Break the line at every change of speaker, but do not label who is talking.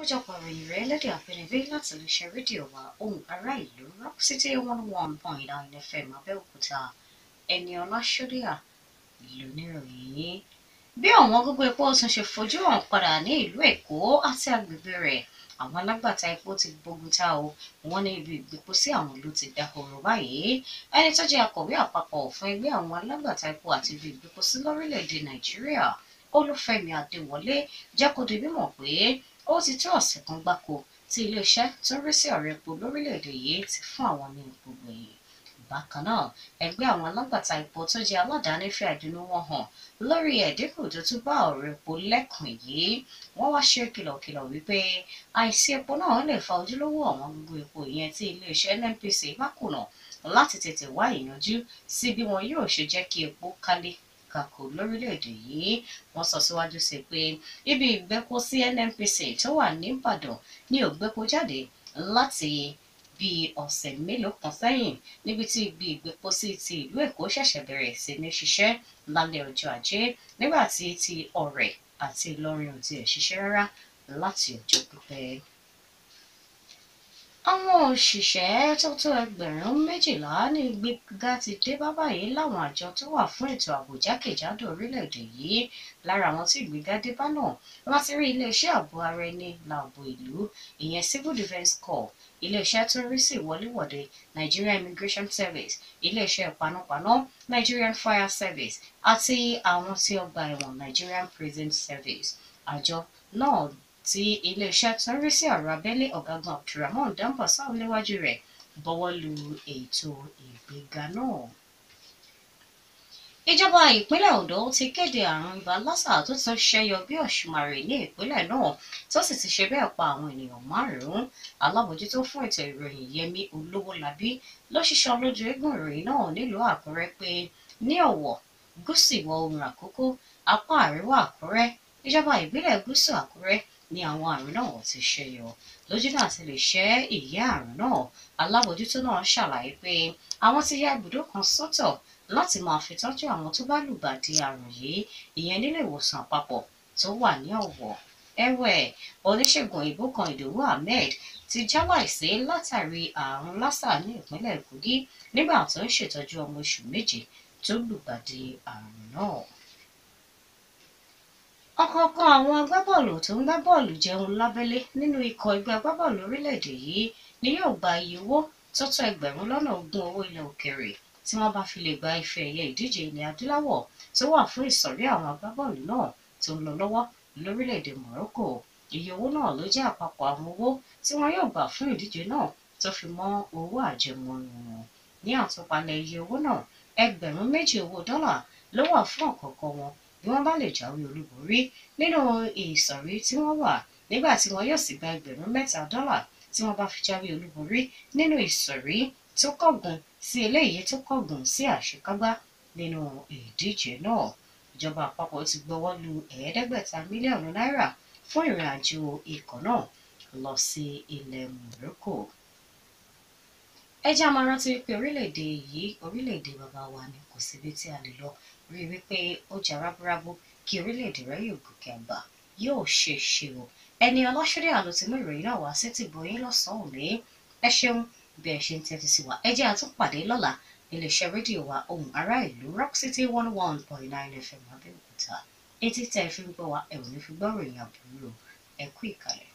àkójọpọ̀ ìròyìn rẹ̀ lédè àbínibí láti lè ṣe rédíò wa ohùn ará ìlú rock city one one point nine fm abẹ́òkúta ẹni ọlásódíà lóníròyìn bí ọ̀wọ́n gógó epo tún ṣe fojú hàn padà ní ìlú èkó àti agbègbè rẹ̀ àwọn alágbàtà epo ti gbógun ta o wọ́n ní ibi ìgbépo sí àwọn ló ti dahoro báyìí ẹni tó jẹ́ akọ̀wé àpapọ̀ fún ẹgbẹ́ àwọn alágbàtà epo àti ibi ìgbépo sí lórílẹ̀‐èdè nàìjíríà olúfẹ́mi adéwọlé jẹ́ kó di mímọ̀ pé ó ti tó ọ̀sẹ̀ kan gbáko tí iléeṣẹ́ tó ń rí sí ọ̀rọ̀ epo lórílẹ̀‐èdè yìí ti fún àwọn ní epo gbẹ̀yìn bákan náà ẹgbẹ́ àwọn alágbàtà epo tó jẹ́ aládàáni fi àìdùnnú wọn hàn lórí ẹ̀dínkù tó tún bá ọ̀rọ̀ epo lẹ́kùn yìí wọ́n wá ṣe kìlọ̀kìlọ̀ wípé àìsí epo náà lè fa ojúlówó àwọn gbogbo epo ìyẹn tí iléeṣẹ́ nnpc bá kùnà láti tètè wá ìyanjú sí bí wọn yóò ṣe jẹ́ kí epo kálé kakò lórílẹ̀‐èdè yìí wọ́n sọ síwájú sí pé ibi ìgbẹ́po sí nnpc tó wà níbàdàn ní ògbẹ́po jáde láti bíi ọ̀sẹ̀ mélòó kan sẹ́yìn níbi tí ibi ìgbépo sí ti ìlú èkó ṣẹ̀ṣẹ̀ bẹ̀rẹ̀ sí ní ṣiṣẹ́ lálẹ́ ọjọ́ ajé nígbà tí ti ọ̀rẹ́ àti ìlọrin ò tiẹ̀ ṣiṣẹ́ rárá láti ọjọ́ pípẹ́. àwọn òṣìṣẹ́ tó tó ẹgbẹ̀rún méjìlá ní gbígbá ti dé bá báyìí láwọn àjọ tó wà fún ètò ààbò jákèjádò orílẹ̀-èdè yìí lára àwọn tí ìgbéga dé bá náà láti rí iléeṣẹ́ ààbò ara ẹni láàbò ìlú ìyẹn civil defence corps iléeṣẹ́ tó ń rí sí ìwọléwọ̀de Nigerian Immigration Service iléeṣẹ́ panápaná Nigerian Fire Service àti àwọn tí ọgbà ẹ̀wọ̀n Nigerian Prison Service àjọ náà tí iléeṣẹ́ tó ń rí sí ọ̀rọ̀ abẹ́lé ọ̀gágun Abdulrahman Dambasa léwájú rẹ̀ bọ́wọ́ lu ètò ìgbéga náà ìjọba ìpínlẹ̀ Ondo ti kéde àrùn ibà lásà tó tún ṣẹyọ bí ọ̀ṣùmàrè ní ìpínlẹ̀ náà tó sì ti ṣe bẹ́ẹ̀ pa àwọn ènìyàn márùn-ún alábòjútó fún ètò ìròyìn Yẹmí Olówólabí ló ṣiṣọ́ lójú eégún ìròyìn náà nílùú Àkúrẹ́ pé ní Ọ̀wọ̀ gúúsù ìwọ̀ oòrùn Àkókó apá àríwá Àkúrẹ́ ìjọba ìbílẹ̀ gúúsù Àkúrẹ́ ni àwọn àrùn náà ti ṣẹyọ lójú náà ti lè ṣẹ́ ìyá àrùn náà alábòjútó náà ṣàlàyé pé àwọn ti ya ibùdó kan sọ́tọ̀ láti máa fi tọ́jú àwọn tó bá lùgbàdì àrùn yìí ìyẹn nílé ìwòsàn àpapọ̀ tó wà ní Ọ̀wọ̀ ẹ̀wẹ̀ oníṣègùn òyìnbó kan Ìdòwú Ahmed ti jáláìsí látàrí àrùn lásà ní ìpínlẹ̀ Kogi nígbà tó ń ṣètọ́jú ọmọ oṣù méje tó lùgbàdì àrùn náà ọ̀kọ̀ọ̀kan àwọn agbábọ́ọ̀lù tó ń gbá bọ́ọ̀lù jẹun lábẹ́lé nínú ikọ̀ ẹgbẹ́ agbábọ́ọ̀lù orílẹ̀-èdè yìí ni yóò gba iye owó tó tó ẹgbẹ̀rún lọ́nà ogún owó ilẹ̀ òkèèrè tí wọ́n bá fi lè gba ife ẹ̀yẹ ìdíje ilẹ̀ adúláwọ̀ tó wà fún ìsọ̀rí àwọn agbábọ́ọ̀lù náà tó ń lọ lọ́wọ́ lórílẹ̀‐èdè Morocco iye owó náà ló jẹ́ àpapọ̀ àwọn owó tí wọ́n yóò gbà fún ìdíje náà tó fi mọ́ owó àjẹmọ́nú wọn ní àtúpalẹ̀ iye owó náà ẹgbẹ̀rún méjì owó dọ́là ló wà fún ọ̀kọ̀ọ̀kan wọn bí wọ́n bá lè jáwé olúborí nínú ìsọ̀rí tí wọ́n wà nígbà tí wọ́n yóò sì gba ẹgbẹ̀rún mẹ́ta dọ́là tí wọ́n bá fi jáwé olúborí nínú ìsọ̀rí tó kọ̀gùn sí eléyìí tó kọ̀gùn sí àṣekágbá nínú ìdíje náà ìjọba àpapọ̀ ti gbọ́wọ́ lu ẹ̀ẹ́dẹ́gbẹ̀ta mílíọ̀nù náírà fún ìrìn àjò ikọ̀ náà lọ sí ilẹ̀ Morocco. ẹ jẹ́ àmọ́ rántí wípé orílẹ̀-èdè yìí orílẹ̀-èdè bàbá wa ni kò síbi tí a lè lọ rí i wípé ó jà rábúrábú kí orílẹ̀-èdè rẹ yóò gòkè àgbà yóò ṣe ṣe o ẹni ọlọ́ṣọ́dẹ̀ àlọ́ ti mú ìròyìn náà wá sí ti bọ̀yìn lọ́sàn-án òní ẹ ṣeun bí ẹ ṣe ń tẹ́tí sí wa ẹ jẹ́ àtúnpàdé lọ́la iléeṣẹ́ rédíò wa ohùn ará ìlú rock city one one point nine fm abẹ́òkúta etí tẹ́ ẹ fi ń gbọ́ wa ẹ ò ní fi gbọ́ ròyìn àbúrò ẹ kú ìkàlẹ̀.